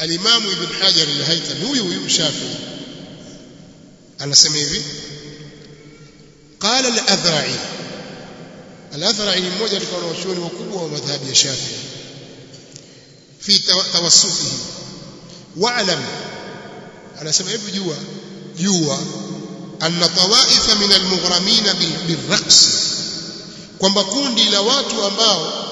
alimamu ibn hajar al-haythami huyu huyu shafi'i anasema hivi qala al-adhra'i al-adhra'i ni mmoja katika wanachuoni wakubwa wa madhhabi ya shafi'i fi tawassufihi wa'lam anasema hivi jua jua anna tawaifa min almughramina bilraqs kwamba kundi la watu ambao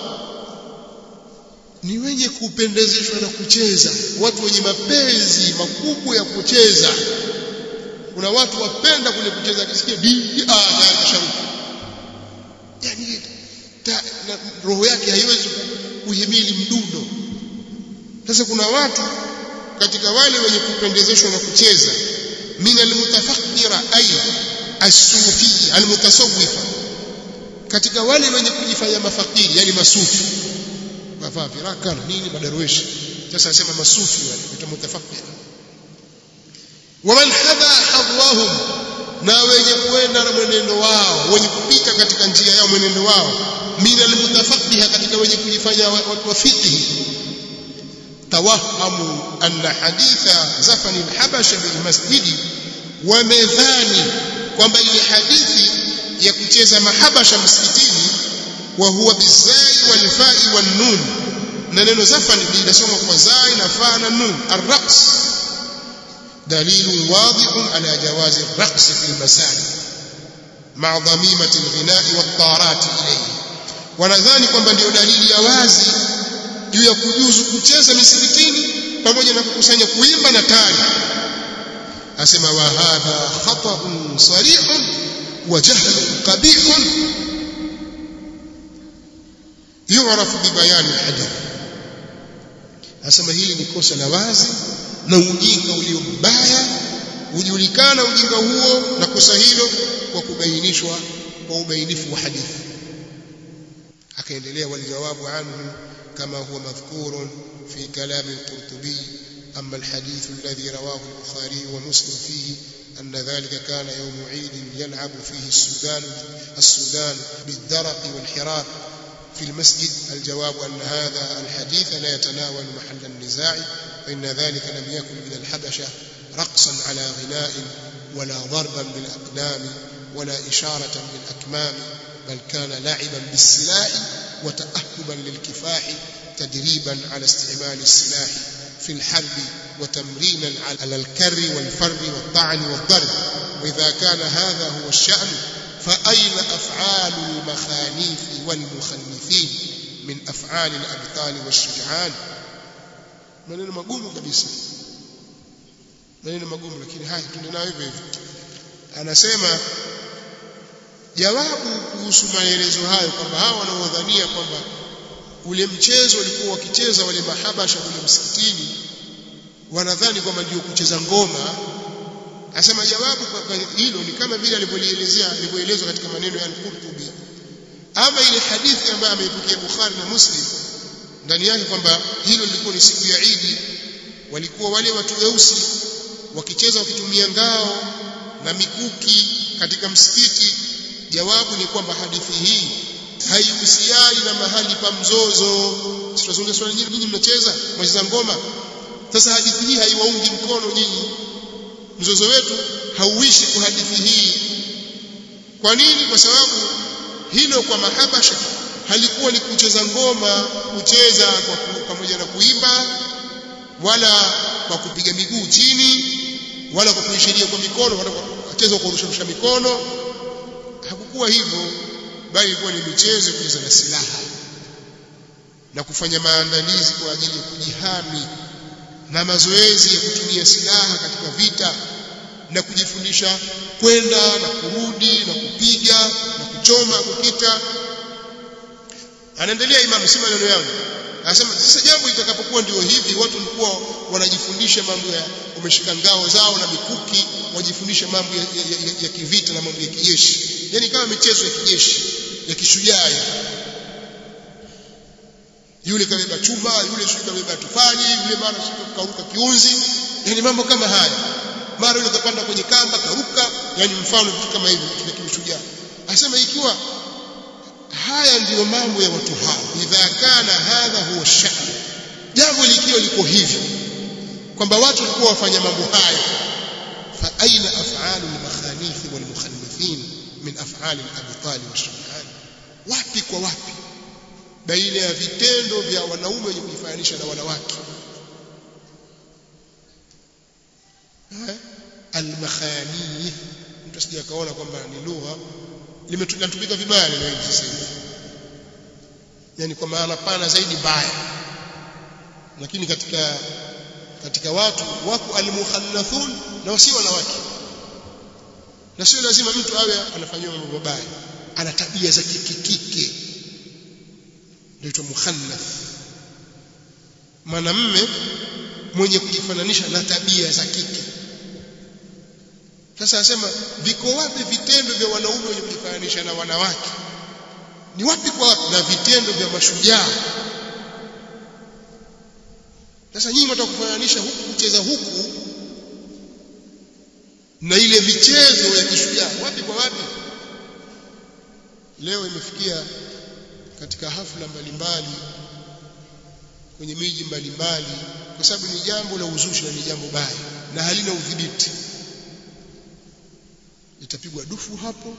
ni wenye kupendezeshwa na kucheza watu wenye mapenzi makubwa ya kucheza kuna watu wapenda kule kucheza akisikia di ah tayari kasharuka yani ta, na, roho yake haiwezi kuhimili mdundo sasa kuna watu katika wale wenye kupendezeshwa na kucheza min almutafakkira ay as-sufi almutasawwifa katika wale wenye kujifanya mafakiri yani masufi wavaa viraka na nini madarweshi sasa anasema masufi wale mutafakkira waman hadha hadwahum na wenye kuenda na mwenendo wao wenye kupita katika njia yao mwenendo wao min almutafaqqiha katika wenye kujifanya watu wa fiqh توهموا أن حديث زفن الحبشة بالمسجد ومذاني kwamba ile hadithi ya kucheza mahabasha msikitini wa huwa bizai wal fa'i wan nun na neno zafan linasoma kwa zai na fa na nun arraqs dalil wadih ala jawaz arraqs fi almasajid ma'a dhamimati alghina'i wat tarat ilayhi wanadhani kwamba ndio dalili ya wazi juu ya kujuzu kucheza misikitini pamoja na kukusanya kuimba na tari asema wa hadha khata'un sarihun wa jahlun qabihun yu'rafu bi bayan al-hadith asema hili ni kosa la wazi na ujinga ulio mbaya hujulikana ujinga huo na kosa hilo kwa kubainishwa kwa ubainifu wa hadithi akaendelea walijawabu anhu كما هو مذكور في كلام القرطبي أما الحديث الذي رواه البخاري ومسلم فيه أن ذلك كان يوم عيد يلعب فيه السودان السودان بالدرق والحرار في المسجد الجواب أن هذا الحديث لا يتناول محل النزاع فإن ذلك لم يكن من الحبشة رقصا على غناء ولا ضربا بالأقدام ولا إشارة بالأكمام بل كان لعبا بالسلاح وتأهبا للكفاح تدريبا على استعمال السلاح في الحرب وتمرينا على الكر والفر والطعن والضرب وإذا كان هذا هو الشأن فأين أفعال المخانيف والمخنثين من أفعال الأبطال والشجعان maneno magumu kabisa maneno magumu lakini haya tunayo hivyo hivyo anasema jawabu kuhusu maelezo hayo kwamba hawa wanaodhania kwamba ule mchezo walikuwa wakicheza wale mahabasha kule msikitini wanadhani kwamba ndio kucheza ngoma asema jawabu kwa hilo ni kama vile alivyoelezea alivyoelezwa katika maneno ya al-Qurtubi ama ile hadithi ambayo ameipokea Bukhari na Muslim ndani yake kwamba hilo lilikuwa ni siku ya Idi walikuwa wale watu weusi wakicheza wakitumia ngao na mikuki katika msikiti jawabu ni kwamba hadithi hii haihusiani na mahali pa mzozo tunazungumza swali nyingi nyinyi mnacheza mwacheza ngoma sasa hadithi hii haiwaungi mkono nyinyi mzozo wetu hauishi kwa hadithi hii kwa nini kwa sababu hilo kwa mahabasha halikuwa ni kucheza ngoma kucheza kwa pamoja na kuimba wala kwa kupiga miguu chini wala kwa kuishiria kwa mikono wala kwa kucheza kwa kurusha mikono hakukuwa hivyo bali ilikuwa ni michezo kucheza na silaha na kufanya maandalizi kwa ajili ya kujihami na mazoezi ya kutumia silaha katika vita na kujifundisha kwenda na kurudi na kupiga na kuchoma kukita anaendelea imamu si maneno yangu anasema sasa jambo itakapokuwa ndio hivi watu walikuwa wanajifundisha mambo ya wameshika ngao zao na mikuki wajifundisha mambo ya, ya, ya, ya kivita na mambo ya kijeshi yani kama michezo ya kijeshi ya kishujaa yule kabeba chuma yule sio kabeba tufali yule mara sio karuka kiunzi yani mambo kama haya mara yule kapanda kwenye kamba karuka yani mfano vitu kama hivi vya kishujaa asema ikiwa haya ndiyo mambo ya watu hao idha kana hadha huwa sha'n jambo likiwa liko hivyo kwamba watu walikuwa wafanya mambo hayo fa aina af'alu al-makhanith wal mukhannithin min af'ali al-abtal wash-shuja'an wapi kwa wapi baina ya vitendo vya wanaume wenye kujifananisha na wanawake al-makhanith mtu asije akaona kwamba ni lugha limetumika vibaya neno hili sasa hivi yani kwa maana pana zaidi mbaya lakini katika katika watu wako almukhannathun na wasio wanawake na sio lazima mtu awe anafanywa mambo mabaya ana tabia za kikikike ndio mukhannath mwanamme mwenye kujifananisha na tabia za kike sasa anasema viko wapi vitendo vya wanaume wenye kujifananisha na wanawake ni wapi kwa wapi na vitendo vya mashujaa sasa nyinyi mtaka kufananisha huku kucheza huku na ile michezo ya kishujaa wapi kwa wapi leo imefikia katika hafla mbalimbali kwenye miji mbalimbali kwa sababu ni jambo la uzushi na ni jambo baya na halina udhibiti itapigwa dufu hapo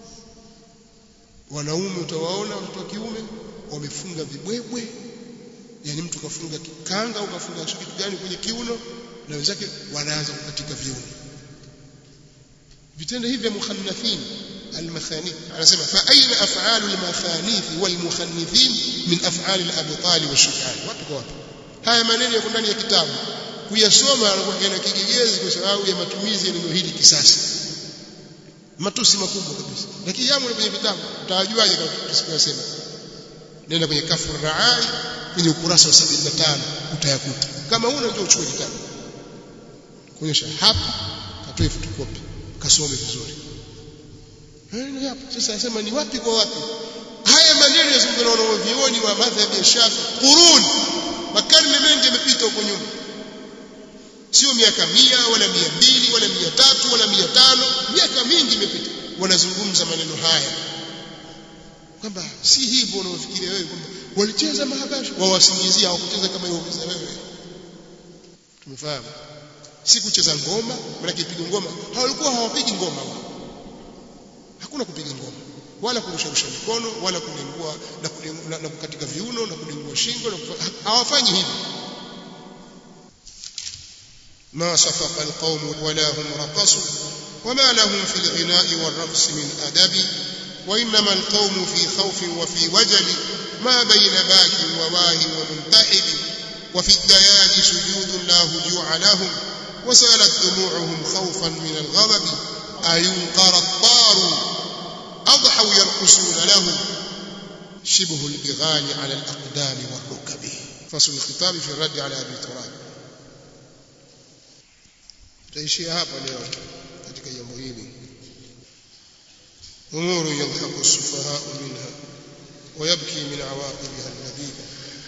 wanaume utawaona watoto wa kiume wamefunga vibwebwe yani mtu kafunga kanga au kafunga kitu gani kwenye kiuno na wenzake wanaanza kukatika viuno vitendo hivi vya mukhannathin almakhanith anasema fa aina af'alu almakhanith walmukhannithin min af'ali alabtal washujaan wapi kwa wapi haya maneno yako ndani ya kitabu kuyasoma yana kigegezi kwa sababu ya matumizi ya neno hili kisasa matusi makubwa kabisa lakini yamo kwenye vitabu utawajuaje kama tusikosema nenda kwenye kafur raai kwenye ukurasa wa 75 utayakuta kama huna ndio uchukue kitabu kuonyesha hapa katoe photocopy kasome vizuri hayo hapo sasa nasema ni wapi kwa wapi haya maneno yazungumza na wanavyuoni wa madhhabi ya Shafi qurun makarne mengi yamepita huko nyuma sio miaka mia wala mia mbili wala mia tatu wala mia tano miaka mingi imepita wanazungumza maneno haya kwamba si hivyo unaofikiria wewe kwamba walicheza mahabashi wawasingizia hawakucheza kama ilivyocheza wewe tumefahamu si kucheza ngoma maana kipiga ngoma hawalikuwa hawapigi ngoma wao hakuna kupiga ngoma wala kurusharusha mikono wala kulingua na, na, na kukatika viuno na kulingua shingo na hawafanyi hivyo ما صفق القوم ولا هم رقصوا وما لهم في الغناء والرقص من أدب وإنما القوم في خوف وفي وجل ما بين باك وواه ومنتحب وفي الديان سجود لا هجوع لهم وسالت دموعهم خوفا من الغضب أينقر الطار أضحوا يرقصون له شبه البغال على الأقدام والركب فصل الخطاب في الرد على أبي تراب tutaishia hapa leo katika jambo hili umuru yadhaku sufaha minha ويبكي من عواقبها النبيلة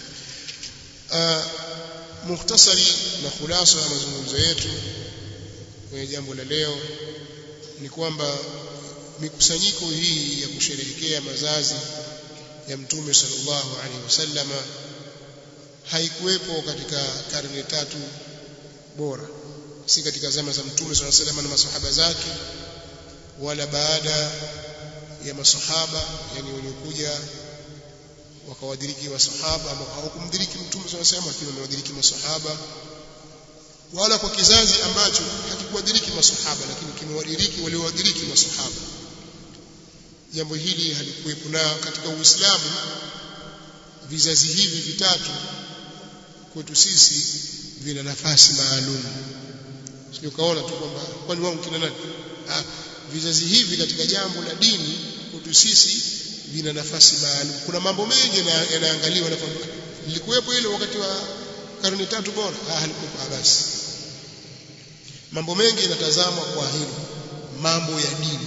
mukhtasari na khulasa ya mazungumzo yetu kwenye jambo la leo ni kwamba mikusanyiko hii ya kusherehekea mazazi ya mtume sallallahu alaihi wasallama haikuwepo katika karne tatu bora si katika zama za mtume sallallahu alaihi wasallam na masahaba zake wala baada ya masahaba yani waliokuja wakawadiriki masahaba ambao hawakumdiriki mtume sallallahu alaihi wasallam lakini wamewadiriki masahaba wala kwa kizazi ambacho hakikuwadiriki masahaba lakini kimewadiriki waliowadiriki masahaba jambo hili halikuwepo na katika Uislamu vizazi hivi vitatu kwetu sisi vina nafasi maalum sio kaona tu kwamba kwani wao kina nani ah vizazi hivi katika jambo la dini kwetu sisi vina nafasi maalum kuna mambo mengi yanaangaliwa na kwamba lilikuwepo ile wakati wa karne tatu bora ah halikuwepo basi mambo mengi yanatazamwa kwa hilo mambo ya dini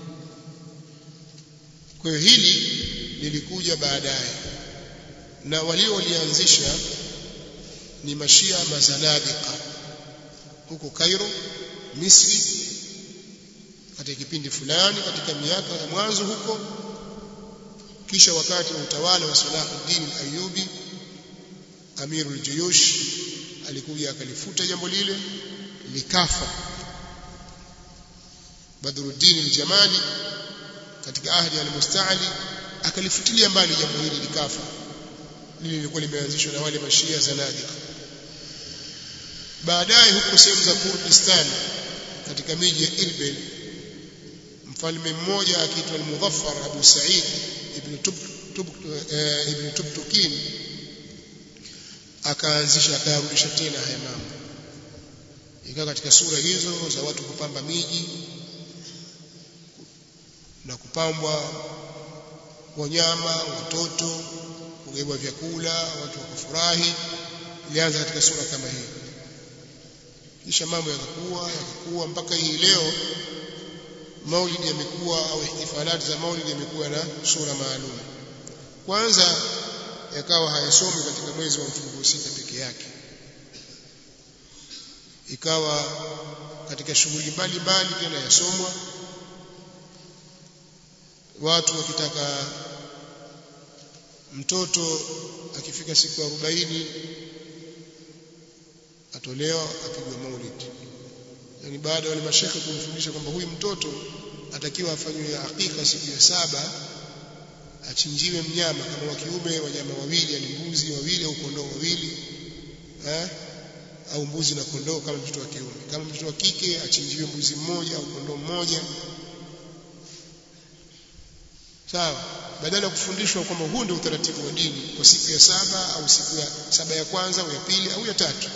kwa hiyo hili lilikuja baadaye na walio walianzisha ni mashia mazanadika huko Cairo Misri katika kipindi fulani katika miaka ya mwanzo huko kisha wakati wa utawala wa Salahuddin al-Ayyubi Amirul Juyush alikuja akalifuta jambo lile likafa Badruddin al-Jamali katika ahdi al-Musta'li akalifutilia mbali jambo hili likafa lile lilikuwa limeanzishwa na wale mashia zanadiqa baadaye huko sehemu za Kurdistan katika miji ya Irbil mfalme mmoja akiitwa al-Mudhaffar Abu Sa'id ibn Tub, Tub, uh, ibn Tubtukin akaanzisha akayarudisha tena haya mambo ikawa katika sura hizo za watu kupamba miji na kupambwa wanyama watoto kugawa vyakula watu wakafurahi ilianza katika sura kama hii kisha mambo yakakuwa yakakuwa mpaka hii leo maulidi yamekuwa au ihtifalati za maulidi yamekuwa na sura maalum kwanza yakawa hayasomi katika mwezi wa mfungo sita peke yake ikawa katika shughuli mbalimbali tena yasomwa watu wakitaka mtoto akifika siku ya 40 atolewa apigwe maulid yani baada wale mashekhe kumfundisha kwamba huyu mtoto atakiwa afanywe hakika siku ya saba achinjiwe mnyama kama wa kiume wanyama wawili yani mbuzi wawili au kondoo wawili eh au mbuzi na kondoo kama mtoto wa kiume kama mtoto wa kike achinjiwe mbuzi mmoja au kondoo mmoja sawa badala ya kufundishwa kwamba huu ndio utaratibu wa dini kwa siku ya saba au siku ya saba ya kwanza au ya pili au ya tatu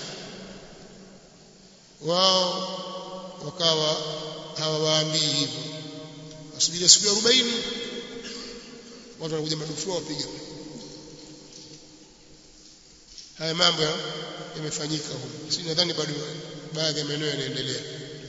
wao wakawa hawawaambii hivyo wasubiri siku ya 40 watu wanakuja madufu wapiga haya mambo yamefanyika huko si nadhani bado baadhi ya maeneo yanaendelea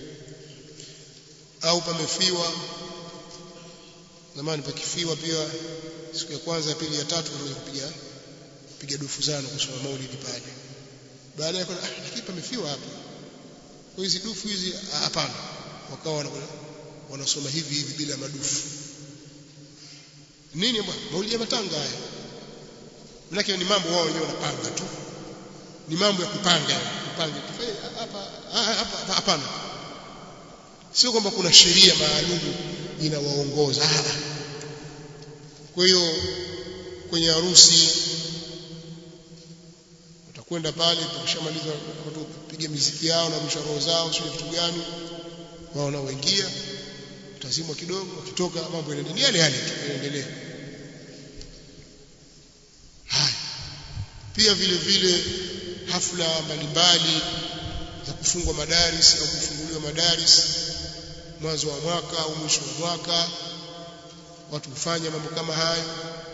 au pamefiwa zamani pakifiwa pia siku ya kwanza ya pili ya tatu wanaweza kupiga kupiga dufu zano kusoma maulidi pale baada ya ah lakini pamefiwa hapa kwa hizi dufu hizi hapana wakawa wanasoma hivi hivi bila madufu nini bwana maulidi ya matanga haya manake ni mambo wao wenyewe wanapanga tu ni mambo ya kupanga kupanga hapa hapa hapana sio kwamba kuna sheria maalum inawaongoza kwa hiyo kwenye harusi utakwenda pale tukishamaliza watu kupiga miziki yao na msharo zao sio vitu gani wao wanaoingia utazimwa kidogo wakitoka mambo yanaendelea yale yale yanaendelea haya pia vile vile hafla mbalimbali za kufungwa madaris au kufunguliwa madaris mwanzo wa mwaka au mwisho wa mwaka watu hufanya mambo kama hayo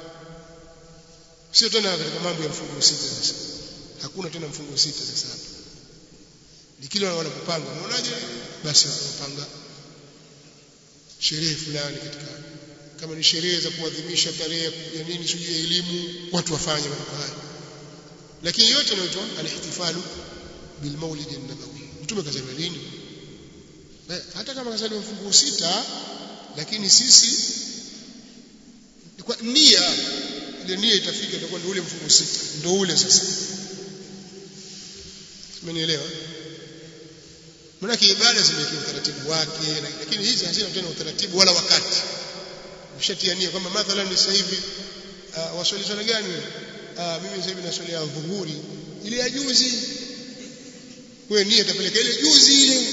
sio tena katika mambo ya mfungo sita sasa hakuna tena mfungo sita sasa hapa ni kila wanapopanga unaonaje basi wanapanga sherehe fulani katika kama ni sherehe za kuadhimisha tarehe ya nini sijui ya elimu watu wafanye mambo hayo lakini yote inaitwa alihtifalu bil maulid an-nabawi mtume kazaliwa lini hata kama kazaliwa mfungo sita lakini sisi kwa nia ile nia itafika itakuwa ndio ule mfungo sita ndio ule sasa umenielewa maana ibada zimewekewa utaratibu wake lakini hizi hazina tena utaratibu wala wakati ushatia nia kwamba mathalan sasa hivi uh, waswali swala gani uh, mimi sasa hivi naswali ya dhuhuri ile ya juzi wewe nia itapeleka ile juzi ile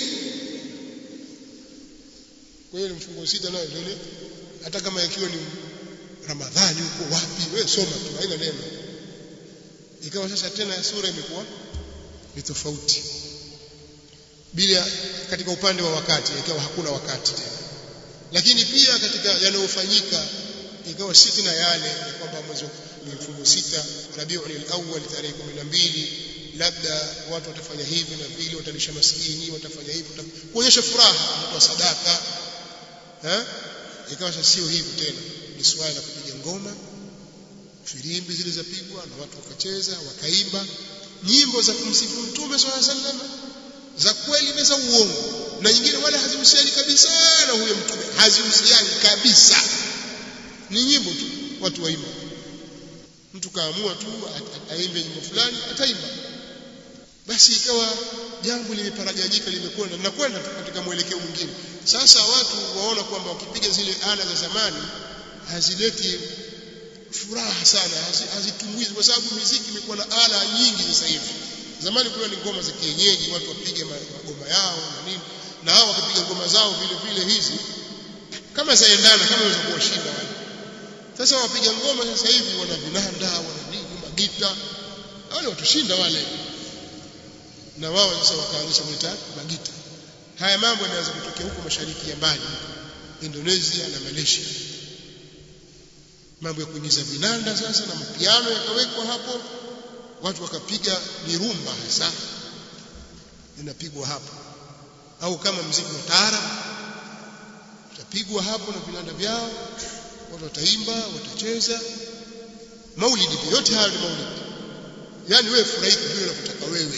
kwa hiyo mfungo sita nayo ile hata kama yakiwa ni Ramadhani huko wapi wewe soma tu haina neno ikawa sasa tena sura imekuwa ni tofauti bila katika upande wa wakati ikawa hakuna wakati tena lakini pia katika yanayofanyika ikawa si tena yale kwamba mwezi ni mfungo sita Rabiul Awwal tarehe 12 labda watu watafanya hivi na vile watalisha maskini watafanya hivi kuonyesha furaha kutoa sadaka eh ikawa sasa sio hivi tena ni swala la kupiga ngoma filimbi zile zapigwa na watu wakacheza wakaimba nyimbo za kumsifu mtume swalla sallam za kweli na za uongo na nyingine wala hazihusiani kabisa na huyo mtume hazihusiani kabisa ni nyimbo tu watu waimba mtu kaamua tu aimbe nyimbo fulani ataimba basi ikawa jambo limeparaganyika limekwenda linakwenda katika mwelekeo mwingine sasa watu waona kwamba wakipiga zile ala za zamani hazileti furaha sana hazitumwizi kwa sababu muziki imekuwa na ala nyingi sasa hivi zamani kulikuwa ni ngoma za kienyeji watu wapige magoma yao na nini na hao wakipiga ngoma zao vile vile hizi kama zaendana kama waweza kuwashinda wale sasa wapiga ngoma sasa hivi wana vinanda wana nini magita wale watushinda wale na wao sasa wakaanzisha kuita magita haya mambo yanaanza kutokea huko mashariki ya mbali Indonesia na Malaysia mambo ya kuingiza vinanda sasa na mapiano yakawekwa hapo watu wakapiga mirumba hasa inapigwa hapo au kama mziki wa taarab utapigwa hapo na vinanda vyao watu wataimba watacheza maulidi yote hayo ni maulidi yani wewe furahika vile unavyotaka wewe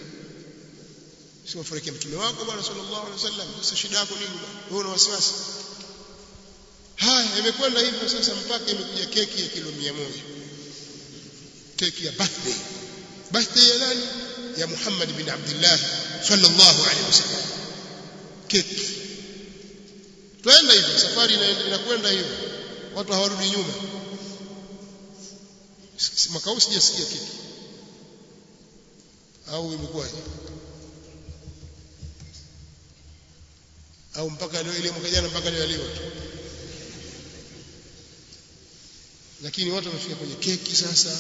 sio furahia mtume wako bwana sallallahu alaihi wasallam sasa shida yako nini wewe una wasiwasi haya imekwenda hivyo sasa mpaka imekuja keki ya kilo 100 keki ya birthday birthday ya nani ya Muhammad bin Abdullah sallallahu alaihi wasallam keki twenda hivyo safari inakwenda hivyo watu hawarudi nyuma mwaka huu sijasikia keki au imekuwaje au mpaka leo ile mwaka jana mpaka leo leo tu lakini watu wamefika kwenye keki sasa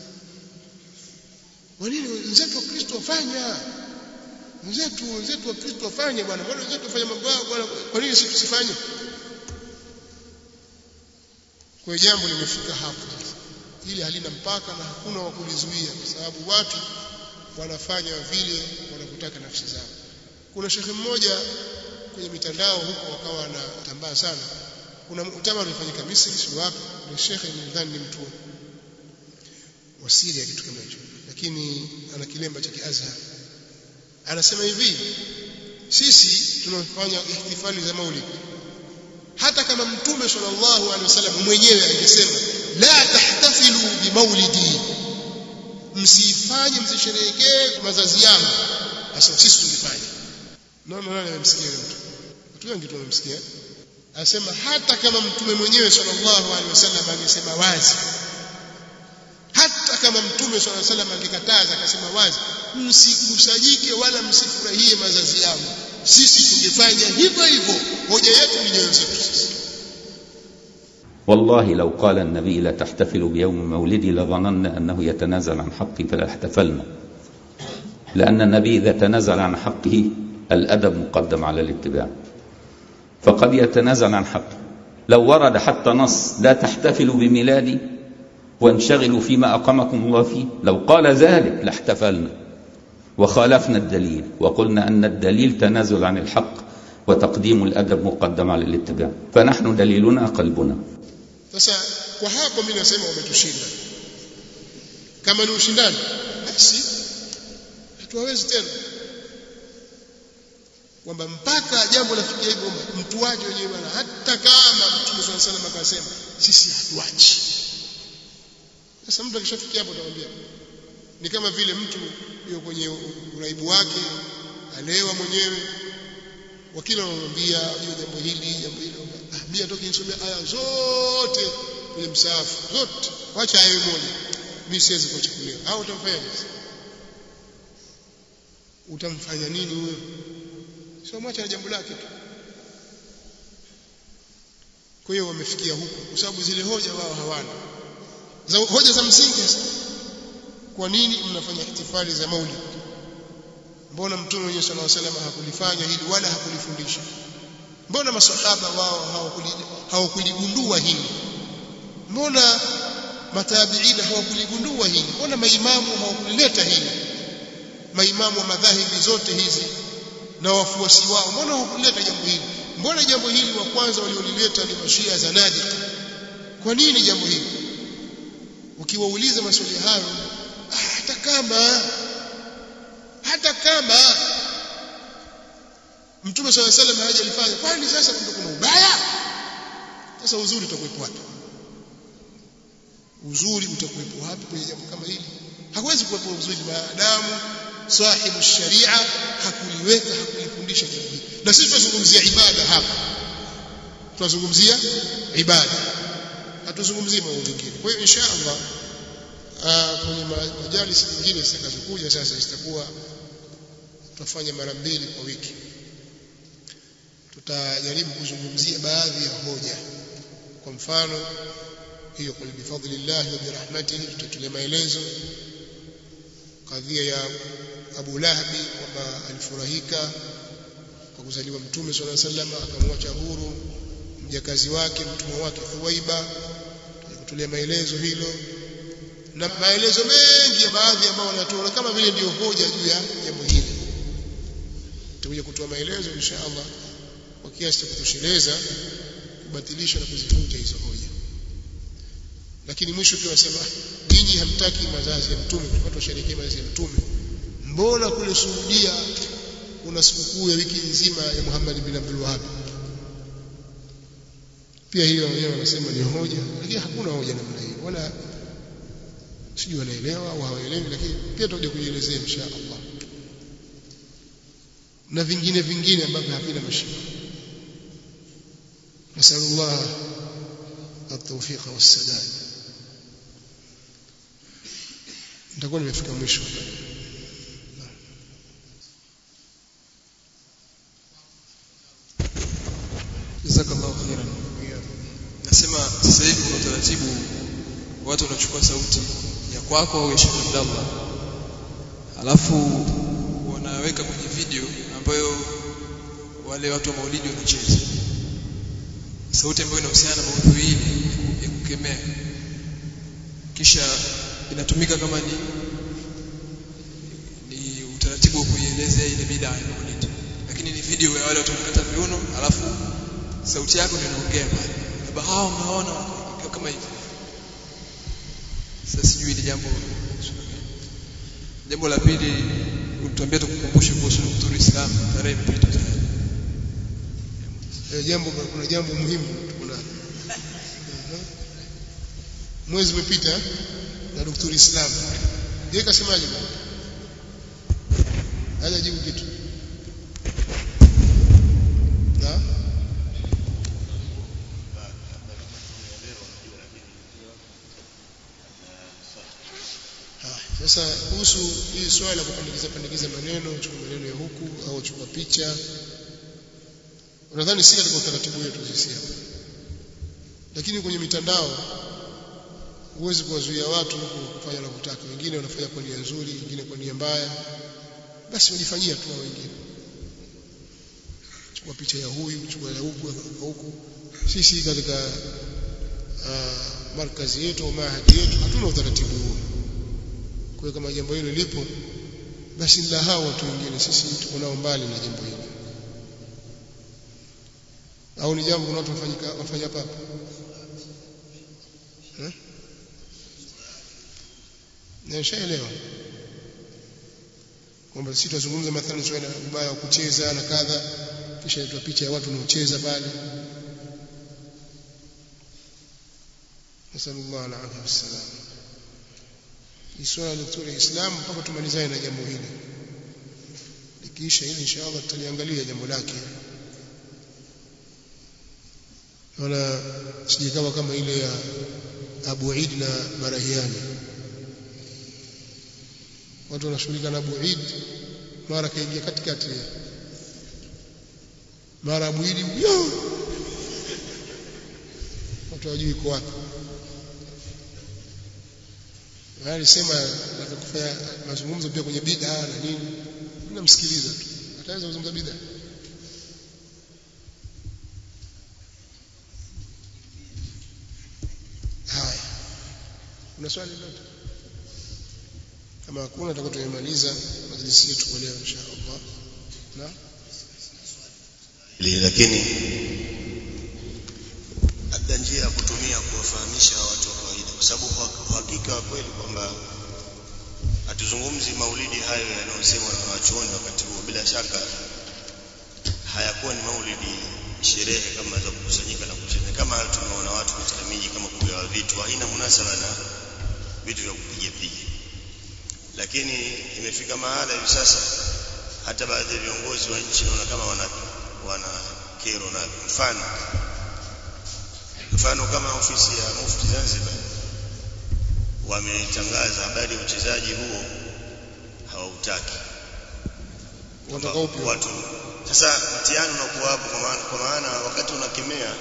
kwa nini wenzetu wa Kristo wafanya wenzetu wenzetu wa Kristo wafanye bwana mbona wenzetu wafanya mambo yao bwana kwa nini sisi tusifanye kwa jambo limefika hapo hili halina mpaka na hakuna wa kulizuia kwa sababu watu wanafanya vile wanavyotaka nafsi zao kuna shekhe mmoja kwenye mitandao huko wakawa anatambaa sana kuna mkutano ulifanyika Misri si wapi na shekhe nadhani ni mtu wa Syria kitu kama hicho lakini ana kilemba cha kiazhar anasema hivi sisi tunafanya ihtifali za maulid hata kama mtume sallallahu alaihi wasallam mwenyewe angesema la tahtafilu bi maulidi msifanye msisherehekee mazazi yangu sasa sisi tulifanya naona nani amemsikia yule mtu watu wengi tu wamemsikia anasema hata kama mtume mwenyewe sallallahu alaihi wasallam angesema wazi hata kama mtume sallallahu alaihi wasallam angekataza akasema wazi msikusanyike wala msifurahie mazazi yangu sisi tungefanya hivyo hivyo hoja yetu ni nyoyo zetu sisi والله لو قال النبي لا تحتفلوا بيوم مولدي لظننا أنه يتنازل عن حقي فلا احتفلنا لأن النبي إذا تنازل عن حقه الأدب مقدم على الاتباع فقد يتنازل عن حقه لو ورد حتى نص لا تحتفلوا بميلادي وانشغلوا فيما أقامكم الله فيه لو قال ذلك لاحتفلنا وخالفنا الدليل وقلنا أن الدليل تنازل عن الحق وتقديم الأدب مقدم على الاتباع فنحن دليلنا قلبنا sasa kwa hapo mimi nasema wametushinda kama ni ushindani basi hatuwezi tena kwamba mpaka jambo lafikia hivyo mtu waje wenyewe bwana hata kama mtume swalla salam akasema sisi hatuachi sasa mtu akishafikia hapo utamwambia ni kama vile mtu yuko kwenye uraibu wake alewa mwenyewe wakila wanamwambia hiyo jambo hili jambo hili ah mimi atoke nisomea aya zote kwenye msaafu zote wacha aya moja mimi siwezi kuchukulia au utamfanya nini utamfanya nini huyo sio mwacha na jambo lake tu kwa hiyo wamefikia huko kwa sababu zile hoja wao hawana za hoja za msingi kwa nini mnafanya ihtifali za maulid mbona mtume wenyewe sallallahu alaihi wasallam hakulifanya hili wala hakulifundisha mbona masahaba wao hawakuligundua hili mbona matabiina hawakuligundua hili mbona maimamu hawakulileta hili maimamu wa madhahibi zote hizi na wafuasi wao mbona hawakulileta jambo hili mbona jambo hili wa kwanza waliolileta ni mashia zanadi kwa nini jambo hili ukiwauliza maswali hayo hata kama hata kama mtume swalla salam hajalifanya kwani sasa kumbe kuna ubaya sasa uzuri utakuwepo wapi uzuri utakuwepo wapi kwenye jambo kama hili hawezi kuwepo uzuri maadamu sahibu sharia hakuliweka hakulifundisha jambo hili na sisi tunazungumzia ibada hapa tunazungumzia ibada hatuzungumzii mambo mengine kwa hiyo insha Allah kwenye majalisi nyingine zitakazokuja sasa zitakuwa tutafanya mara mbili kwa wiki tutajaribu kuzungumzia baadhi ya hoja kwa mfano hiyo qul bifadlillah wa birahmatihi tutatulia maelezo kadhia ya Abu Lahabi kwamba alifurahika kwa kuzaliwa mtume swalla sallam akamwacha huru mjakazi wake mtumwa wake Thuwaiba tutatulia maelezo hilo na maelezo mengi ya baadhi ambao wanatoa kama vile ndio hoja juu ya jambo hili tutakuja kutoa maelezo insha Allah kwa kiasi cha kutosheleza kubatilisha na kuzivunja hizo hoja lakini mwisho pia wasema nyinyi hamtaki mazazi ya mtume watu washerekee mazazi ya mtume mbona kule Saudia kuna sikukuu ya wiki nzima ya Muhammad bin Abdul Wahhab pia hiyo wenyewe wanasema ni hoja lakini hakuna hoja namna hiyo wala sijui wanaelewa au hawaelewi lakini pia tutakuja kujielezea insha Allah na vingine vingine ambavyo havina mashiko nasallallahu التوفيق والسداد nitakuwa nimefika mwisho jazakallahu khairan nasema sasa hivi kuna utaratibu watu wanachukua sauti ya kwako au ya Sheikh Abdallah alafu wanaweka kwenye video ambayo wale watu wa maulidi wanacheza sauti ambayo inahusiana na maudhui hili ya kukemea kisha inatumika kama ni ni utaratibu wa kuielezea ile bid'a ya maulidi lakini ni video ya wale watu wanakata viuno alafu sauti yako ndio inaongea pale labda hao mnaona kama hivi sasa sijui ile jambo jambo la pili utuambie tukukumbushe kuhusu Nurul Islam tarehe imepita tayari e, jambo kuna jambo muhimu kuna mwezi umepita na daktari Islam yeye kasemaje bwana hajajibu kitu na sasa kuhusu hii swala la kupandikiza pandikiza maneno chukua maneno ya huku au chukua picha unadhani si katika utaratibu wetu sisi hapa lakini kwenye mitandao huwezi kuwazuia watu kufanya wanavyotaka wengine wanafanya kwa nia nzuri wengine kwa nia mbaya basi wajifanyia tu wengine chukua picha ya huyu chukua ya huku huku sisi katika uh, markazi yetu au mahadi yetu hatuna utaratibu huo kwa hiyo kama jambo hilo lipo basi la hao watu wengine sisi tuko nao mbali na jambo hilo au ni jambo kuna watu wafanyika wafanya hapa eh nishaelewa kwamba sisi tuzungumza mathalan swala ubaya wa kucheza na kadha kisha itwa picha ya watu wanaocheza pale nasallallahu alaihi wasallam ni swala la daktari Islam mpaka tumalizane na jambo hili likiisha hili inshallah tutaliangalia jambo lake wala sijikawa kama ile ya Abu Eid na Barahiani watu wanashughulika na Abu Eid mara kaingia katikati mara Abu Eid yo watu hawajui iko wapi alisema nataka kufanya mazungumzo pia kwenye bid'a na nini namsikiliza tu ataweza kuzungumza bid'a haya kuna swali lolote kama hakuna tutakuwa tumemaliza majlisi yetu kwa leo insha Allah na lakini labda njia ya kutumia kuwafahamisha watu wa kawaida kwa sababu uhakika wa kweli kwamba hatuzungumzi maulidi hayo yanayosemwa na wanachuoni wakati huo bila shaka hayakuwa ni maulidi sherehe kama za kukusanyika na kucheza kama tunaona watu katika miji kama kugawa vitu haina munasaba na vitu vya kupiga piga lakini imefika mahala hivi sasa hata baadhi ya viongozi wa nchi naona kama wana wana kero na mfano mfano kama ofisi ya mufti Zanzibar wametangaza habari ya uchezaji huo hawautaki Wataka upi? watu sasa mtihani unakuwa hapo kwa maana, kwa maana wakati unakemea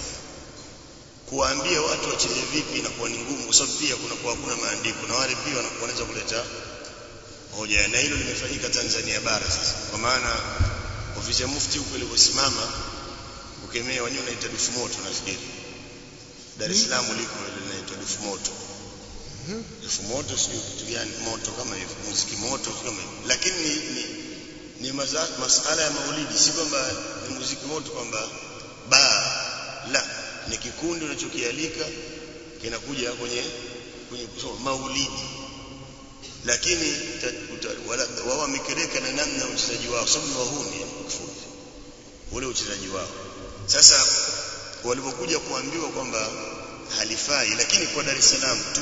kuwaambia watu wacheze vipi inakuwa ni ngumu, kwa sababu pia kunakuwa hakuna maandiko na wale pia wanakuwa wanaweza kuleta hoja, na hilo limefanyika Tanzania bara sasa, kwa maana ofisi ya mufti huko ilivyosimama kukemea, wenyewe unaita dufu moto, nafikiri Dar es Salaam liko ile linaitwa dufu moto dufu moto, sio kitu gani moto kama hivyo, muziki moto sio kama hivyo, lakini ni, ni, ni maza, masala ya maulidi, si kwamba ni muziki moto kwamba baa la ni kikundi unachokialika kinakuja kwenye kwenye kusoma maulidi lakini ta- uta- wala- wao wamekereka na namna ya uchezaji wao sababu ni wahuni kifupi ule uchezaji wao sasa walipokuja kuambiwa kwamba halifai lakini kwa Dar es Salaam tu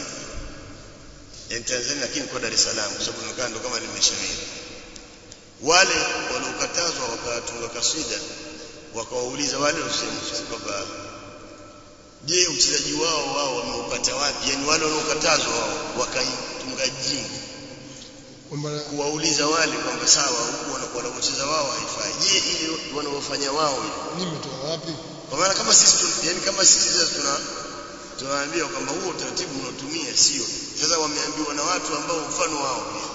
yani Tanzania lakini kwa Dar es Salaam kwa sababu inakaa ndo kama limeshamiri wale waliokatazwa wakatunga kasida wakawauliza wale wasema kwamba je uchezaji wao wao wameupata wapi yani wale waliokatazwa wao wakaitunga jingo kwamba kuwauliza wale kwamba sawa huku wanakuwa wanacheza wao haifai je ile wanaofanya wao ile nini mtoka wapi kwa maana kama sisi tu, yani kama sisi sasa tuna tunawaambia kwamba huo utaratibu unaotumia sio sasa wameambiwa na watu ambao mfano wao pia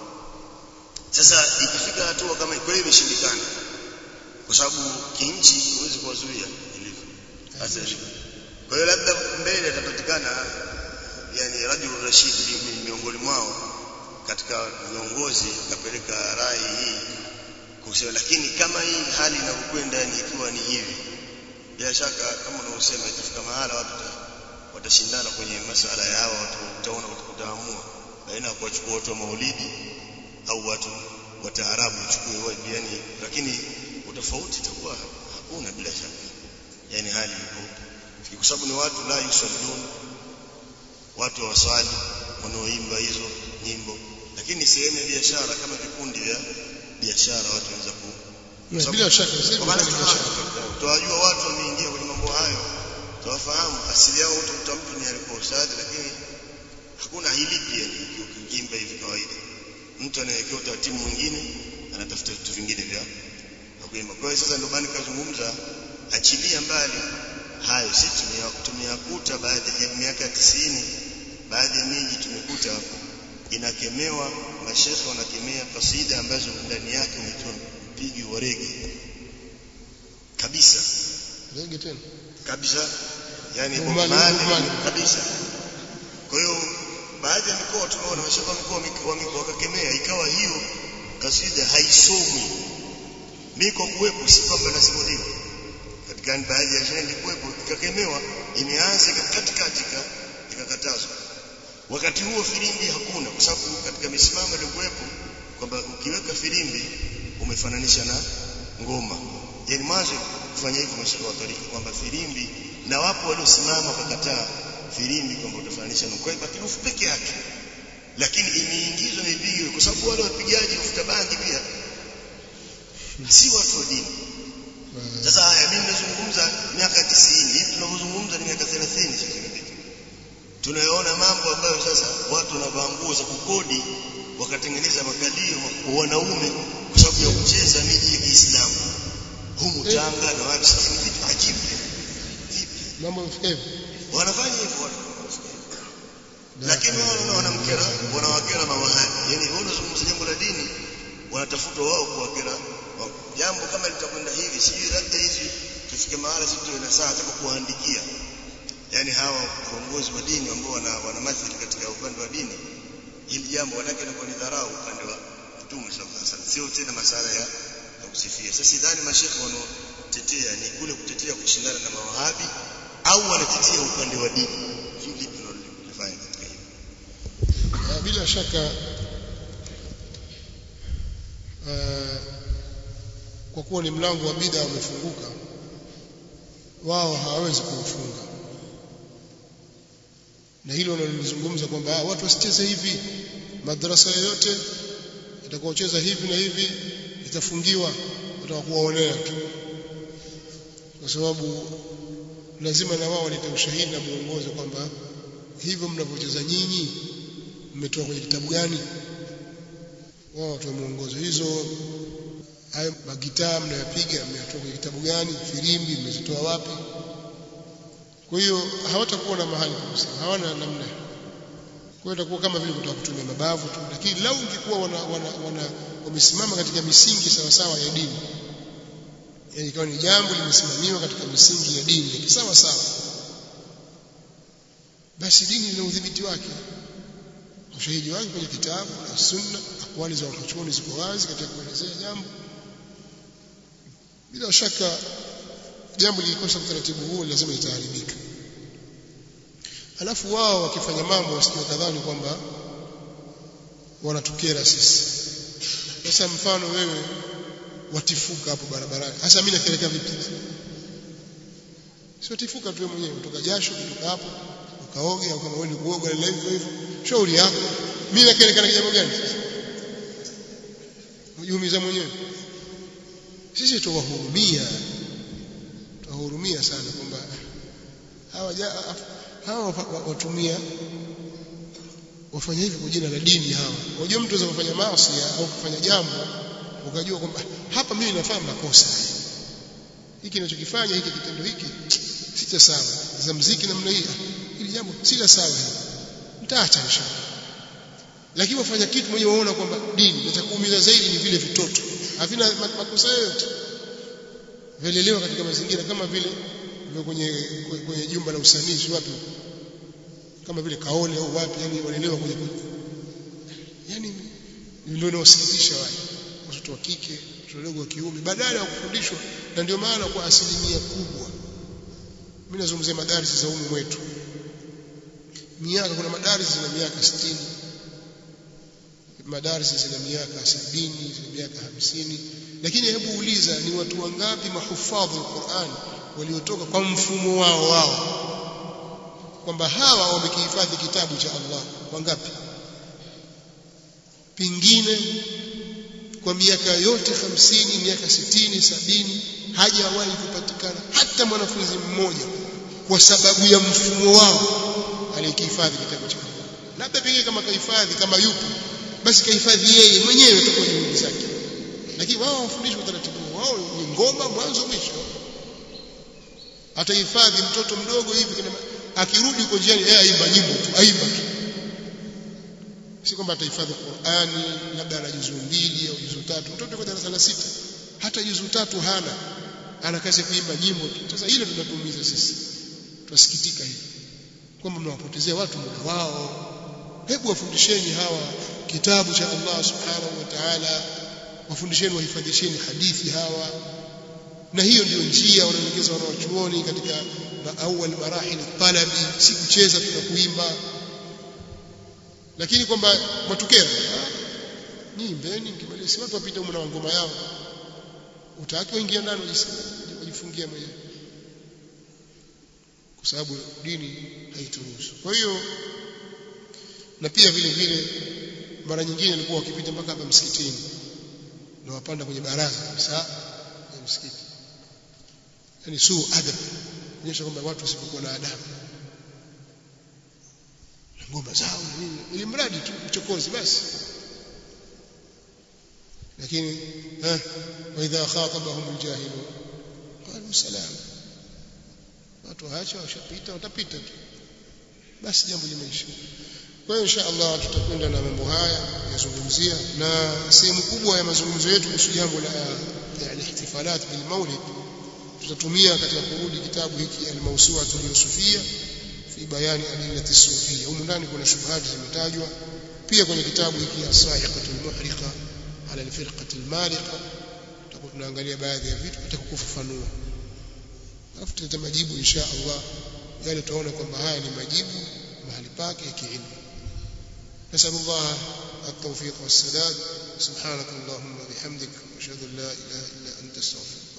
sasa ikifika hatua kama hii, kwa hiyo imeshindikana kwa sababu kinchi huwezi kuwazuia ilivyo sasa kwa hiyo labda mbele atapatikana yani rajul rashid mi- miongoni mwao katika viongozi akapeleka rai hii kusema lakini kama hii hali inavyokwenda yani ikiwa ni hivi bila shaka kama unavyosema itafika mahala watu wata- watashindana kwenye masala ya hawa watu utaona utaamua baina ya kuwachukua watu wa maulidi au watu wa taarabu wachukue wao yani lakini utofauti itakuwa hakuna bila shaka yani hali iko kwa sababu ni watu la yusallun watu hawaswali wanaoimba hizo nyimbo lakini ni sehemu ya biashara kama vikundi vya biashara watu wanaweza ku Na bila shaka sisi kwa maana tunafanya biashara tunawajua watu wameingia kwenye mambo hayo tuwafahamu asili yao utakuta mtu ni alikuwa ustadhi lakini hakuna hilipi yani ukimba hivi kawaida mtu anayewekewa utaratibu mwingine anatafuta vitu vingine vya vya kuimba kwa hiyo sasa ndio maana nikazungumza achilia mbali hayo sisi tumea- tumeyakuta baadhi ya miaka ya tisini baadhi ya miji tumekuta inakemewa mashekhe wanakemea kasida ambazo ndani yake umetoa mpigi wa rege kabisa rege tena kabisa yani Bomani, bomani bomani. kabisa kwa hiyo baadhi ya mikoa tunaona mashaka mikoa wame- wakakemea ikawa hiyo kasida haisomwi niko kuwepo si kwamba nasimuliwa katika baadhi ya sherehe nilikuwepo ikakemewa imeanza katikati ika- ikakatazwa wakati huo filimbi hakuna kwa sababu katika misimamo iliyokuwepo kwamba ukiweka filimbi umefananisha na ngoma yani mwanzo kufanya hivyo mashaka wa tarika kwamba filimbi na wapo waliosimama wakakataa filimbi kwamba utafananisha na kwa hiyo kirufu peke yake lakini imeingizwa na ipigwe kwa sababu wale wapigaji ufuta bangi pia si watu wa dini sasa haya mimi nazungumza miaka 90 hivi tunavyozungumza ni miaka 30 sasa imepita tunayoona mambo ambayo sasa watu wanavaa nguo za kukodi wakatengeneza makalio kwa wanaume kwa sababu ya kucheza miji ya Kiislamu humu Tanga na wapi sasa ni vitu ajibu vipi mambo yamefika hivi wanafanya hivyo watu lakini wao wanaona wanamkera wanawakera mawahabi yani wao wanazungumza jambo la dini wanatafuta wao kuwakera wao. jambo kama litakwenda hivi sijui labda hizi tufike mahala sisi tuwe na saa za kuwaandikia yani hawa viongozi wa dini ambao wana wanamathili katika upande wa dini hili jambo wanake inakuwa ni dharau upande wa Mtume sallallahu alaihi wasallam sio tena masala ya ya kusifia sasa sidhani mashekhe wanaotetea ni kule kutetea kushindana na mawahabi au wanatetea upande wa dini hili lipi tunalifanya katika hili Ah, bila shaka ah, kwa kuwa ni mlango wa bid'a umefunguka wao hawawezi kuufunga na hilo wanalizungumza kwamba ah, watu wasicheze hivi madrasa yoyote itakaocheza hivi na hivi itafungiwa watakuwaonea tu kwa sababu lazima na wao walete ushahidi na muongozo kwamba hivyo mnavyocheza nyinyi mmetoa kwenye kitabu gani wao watoe muongozo hizo hayo magitaa mnayopiga mmetoa kwenye kitabu gani firimbi mmezitoa wapi kwa hiyo hawatakuwa na mahali kabisa hawana namna kwa hiyo itakuwa kama vile kutaka kutumia mabavu tu lakini lau ungekuwa wana, wana, wana wamesimama katika misingi sawa sawa ya dini yani ikawa ni jambo limesimamiwa katika misingi ya dini ya kisawa sawa basi dini ina udhibiti wake ushahidi wake kwenye kitabu na sunna akwali za wanachuoni ziko wazi katika kuelezea jambo bila shaka jambo lilikosa utaratibu huu lazima litaharibika alafu wao wakifanya mambo wasije kadhani kwamba wanatukera sisi sasa mfano wewe watifuka hapo barabarani hasa mimi nakeleka vipi sio tifuka tu mwenyewe kutoka jasho kutoka hapo ukaoge au kama wewe ni kuoga na hivyo hivyo shauri yako mimi nakeleka na jambo gani ujiumiza mwenyewe sisi tuwahurumia tuwahurumia sana kwamba hawa hawa watumia wafanya hivi kwa jina la dini hawa unajua mtu anaweza kufanya maasi au kufanya jambo ukajua kwamba hapa mimi nafanya makosa hiki ninachokifanya hiki kitendo hiki si cha sawa za mziki namna hii hili jambo si la sawa mtaacha inshallah lakini wafanya kitu mwenyewe waona kwamba dini na cha kuumiza zaidi ni vile vitoto havina makosa yoyote vilelewa katika mazingira kama vile kwenye kwenye jumba la usanifu wapi kama vile kaole au wapi yani walelewa kwenye yani ndio inawasikitisha wale watoto wa kike watoto wadogo wa kiume badala ya kufundishwa na ndio maana kwa asilimia kubwa mimi nazungumzia madarisi za umu mwetu miaka kuna madarisi zina miaka 60 madarisi zina miaka 70 zina miaka 50 lakini hebu uliza ni watu wangapi mahufadhi Qur'an waliotoka kwa mfumo wao wao kwamba hawa wamekihifadhi kitabu cha Allah wangapi pingine kwa miaka yote hamsini miaka sitini sabini hajawahi kupatikana hata mwanafunzi mmoja kwa sababu ya mfumo wao aliyekihifadhi kitabu cha Allah labda pengine kama kahifadhi kama yupo basi kahifadhi yeye mwenyewe tu kwa juhudi zake lakini wao wafundishwa utaratibu wao ni ngoma mwanzo mwisho atahifadhi mtoto mdogo hivi akirudi uko njiani yeye aimba nyimbo tu aimba tu si kwamba atahifadhi Qur'ani labda ana juzu mbili au juzu tatu mtoto kwa darasa la sita hata juzu tatu hana ana kazi ya kuimba nyimbo tu sasa hilo tunatuumiza sisi tunasikitika hivi kwamba mnawapotezea watu muda wao hebu wafundisheni hawa kitabu cha Allah subhanahu wa ta'ala wafundisheni wahifadhisheni hadithi hawa na hiyo ndio njia wanaelekeza wanaochuoni katika awal marahil talabi si kucheza tu na kuimba lakini kwamba matukera nyimbeni mkimaliza si watu wapita huko na ngoma yao utaki waingia ndani wajifungia mwenyewe kwa sababu dini haituruhusu kwa hiyo na pia vile vile mara nyingine alikuwa wakipita mpaka hapa msikitini na wapanda kwenye baraza kabisa ya msikiti yani suu adab kuonyesha kwamba watu wasipokuwa na adabu na ngoma zao na nini ili mradi tu uchokozi basi lakini eh wa idha khatabahum aljahilun qalu salam watu haacha washapita watapita tu basi jambo limeisha kwa hiyo insha Allah tutakwenda na mambo haya yazungumzia na sehemu kubwa ya mazungumzo yetu kuhusu jambo la yani ihtifalat bil maulid tutatumia katika kurudi kitabu hiki al-mawsu'atu al-yusufiyya fi bayani adillati sufiyya humu ndani kuna shubuhati zimetajwa pia kwenye kitabu hiki as-sa'iqatu al-muhriqa ala al-firqati al-mariqa tutakuwa tunaangalia baadhi ya vitu katika kufafanua alafu tutata majibu insha Allah yale tutaona kwamba haya ni majibu mahali pake ya kiilmu نسأل الله التوفيق والسداد سبحانك اللهم وبحمدك أشهد أن لا إله إلا أنت استغفرك